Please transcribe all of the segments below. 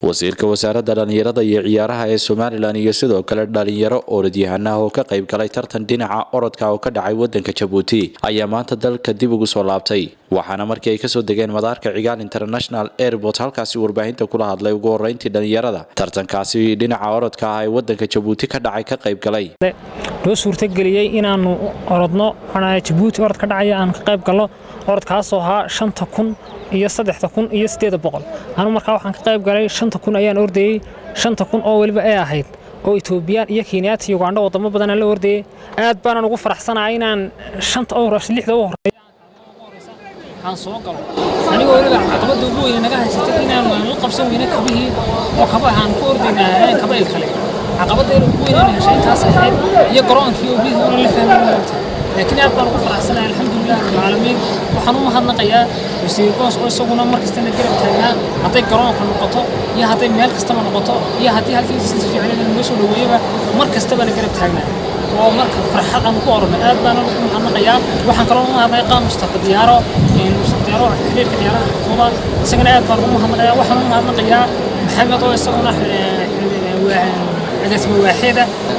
wasiirka wasaaradda dhallinyarada iyo ciyaaraha ee somalilan iyo sidoo kale dhalinyaro orodyahanah oo ka qayb galay tartan dhinaca orodka oo ka dhacay wadanka jabuuti ayaa maanta dalka dib ugu soo laabtay waxaana markii ay kasoo degeen madaarka cigaal international airport halkaasi warbaahinta kula hadlay ugu horeyntii dhalinyarada tartankaasi dhinaca orodka ah ee wadanka jabuuti ka dhacay ka qayb galay loo suurtageliyey inaanu orodno jabuuti orod ka dhacaya aan ka qayb galno orodkaasoo ahaa shanta kun iyo saddexda kun iyo siddeeda boqol anu markaa waxaan ka qayb galay shanta kun ayaan ordayey shanta kun oo weliba ee ahayd oo etoobiyaan iyo kenyaati iyo ugandho wadamo badan aan la ordayey aad baanaan ugu faraxsanahay inaan shanta lixda u horeeya aan soo galo anigoo weliba caqabadda ugu weyne naga haysatay inaan la qabsan weyne kabihii oo kaba aan ku ordaynaa kaba il kale caqabaddeena ugu weynaan heshay intaas ahayd iyo garoonkii oo biyihii una la fahmin moogta laakiin aad baan ugu faraxsanahay alxamdulilah rabbilcaalamiin waxaan u mahadnaqayaa wasiir boos oo isaguna mar kastana garab taagnaa hadday garoonka noqoto iyo hadday meel kastaba noqoto iyo haddii halkii si fiicnada noo soo dhaweeyaba mar kastabana garab taagnaa oo marka farxad aan ku oranay aad baan ugu mahadnaqayaa waxaan kaloo u mahadnaqay qaan mustafa diyaaro mustafa diyaaro xiriirka ciyaaraha fuuda isagana aad baan ugu mahadnaqayaa waxaan u mahadnaqayaa maxamed oo isaguna agaasima waaxeeda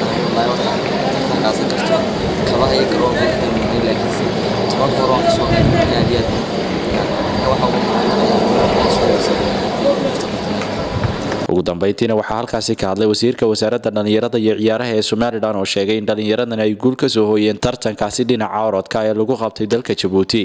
kabaha iyo garoonka laakiinse toban garoonka soo aad iyo ugu dambeyntiina waxaa halkaasi ka hadlay wasiirka wasaaradda dhallinyarada iyo ciyaaraha ee somalilan oo sheegay in dhallinyaradan ay guul ka soo hooyeen tartankaasi dhinaca orodka ee lagu qabtay dalka jabuuti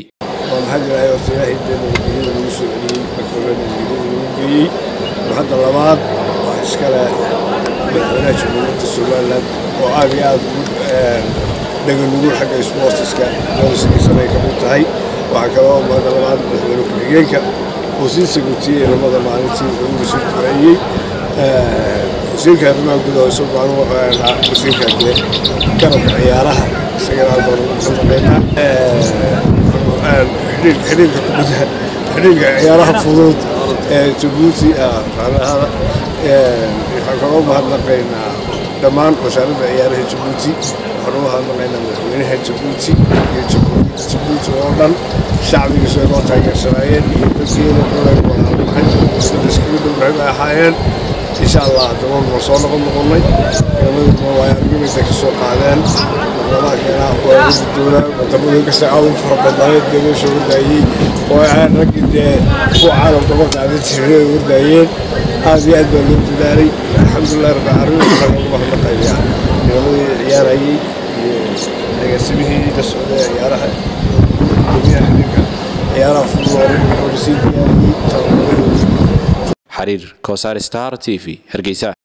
hadda labaad waa iskale madaxweynaha jamhuuriyadda somalilan oo aad iyo aad dhaganugu xagga sportiska doorasigiisana ay ka mid tahay waxaa kaloo maanta labaad madaxweyne ku-xigeenka oo sii sagutiyey lamada maalintii ugu soo duceeyey wasiirka arrimaha gudaha isagu anu wasiirka kale garabka ciyaaraha isagana aad baan ugu mahadnaqaynaa xidhiirka kubadda xidhiirka ciyaaraha fudud ee jabuuti macnahada waxaan kaloo mahadnaqaynaa dhammaan wasaaradda ciyaaraha jabuuti waxaan u mahadnaqaynaa madaxweynaha jabuuti iyo jamhuuriyadda jabuuti oo dhan shacbigiisu ay noo taageersanaayeen iyo dadkeeda dholan walaalnahay sida iskaga dhownahay bay ahaayeen insha allah dabool waan soo noqon noqonnay ciidamaduna waa argimida ka soo qaadeen maqlamaadkeena waa wadi doonaa wadamada kasta aad u fara badnaayeen dee meesha wardaayey oo aan raggii dee kuwa caalamka ma qaadan jirin ay wardaayeen aad iyo aad baa loo dadaalay alxamdulilah rabbi caalamiin waxaan ugu mahadnaqayaa ciidamadii ciyaarayey iyo agaasimihii la socday ciyaaraha gudoomiyaha xiriirka ciyaaraha fudud oo sii diyaariyey tababarahooda xariir kosaar star t v hargeysa